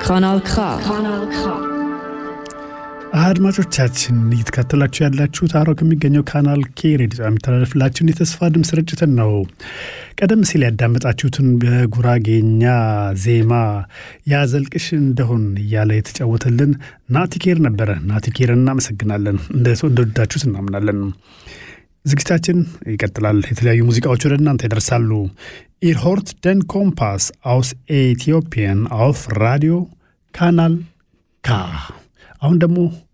Kanal K. አድማጮቻችን እየተከታተላችሁ ያላችሁት አሮ ከሚገኘው ካናል ኬ ሬዲዮ የሚተላለፍላችሁን የተስፋ ድምፅ ስርጭትን ነው። ቀደም ሲል ያዳመጣችሁትን በጉራጌኛ ዜማ ያዘልቅሽ እንደሆን እያለ የተጫወተልን ናቲኬር ነበረ። ናቲኬር እናመሰግናለን። እንደወዳችሁት እናምናለን። ዝግጅታችን ይቀጥላል። የተለያዩ ሙዚቃዎች ወደ እናንተ ይደርሳሉ። ኢር ሆርት ደን ኮምፓስ አውስ ኤቲዮፒያን አውፍ ራዲዮ ካናል ካ አሁን ደግሞ